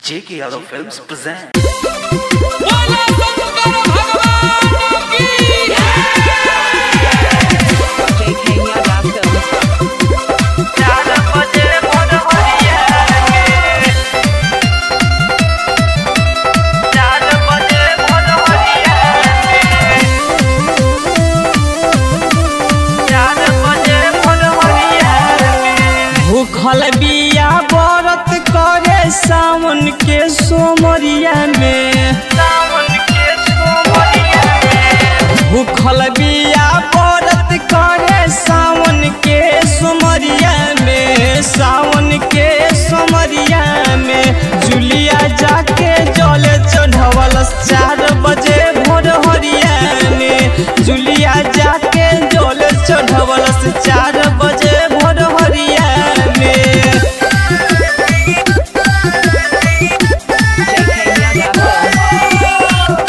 J.K. Yadav Films present. बोला शंकर भगवान की JK Yadav Films. भूखल बिया व्रत करे सावन के सोमरिया में भूखल बिया व्रत करे सावन के सोमरिया में सावन के सोमरिया में जुलिया जाके जल चढ़वल चार बजे भोर हरिया में जुलिया जाके जल चढ़वल चार बजे भोर हरिया में JK Yadav Films.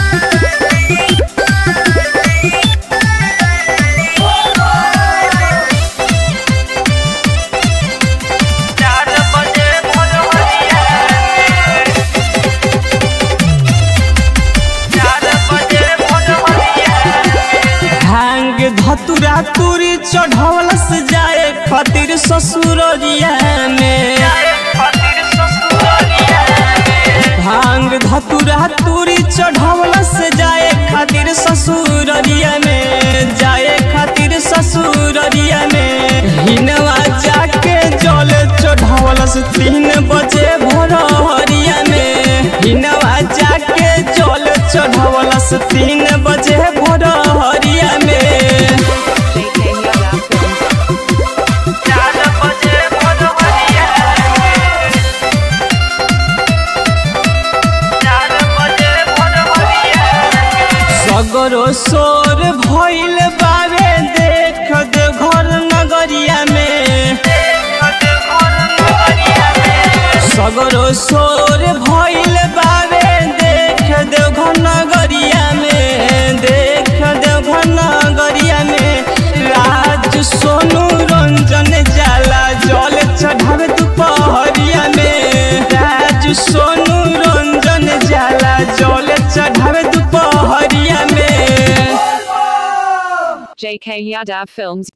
भांग धतुरा तुरी चढ़वल से जाए खातिर ससुररिया में भांग धतुरा तुरी चढ़वल से जाए खातिर ससुररिया में जाए खातिर ससुररिया में हिनवा जाके जल चढ़वल से तीन बजे भोरहरिया में हिनवा जाके जल चढ़वल से तीन बजे भोरहरिया में JK Yadav Films. सगरो सोर भइल बावे देख दे घर नगरिया में सगरो सोर भइल बावे देख दे घर नगरिया में देख दे घर नगरिया में राज सोनू रंजन जाला जल चढ़ावे दुपहरिया में राज सोनू रंजन जाला जल चढ़ावे दुपहरिया में JK Yadav Films.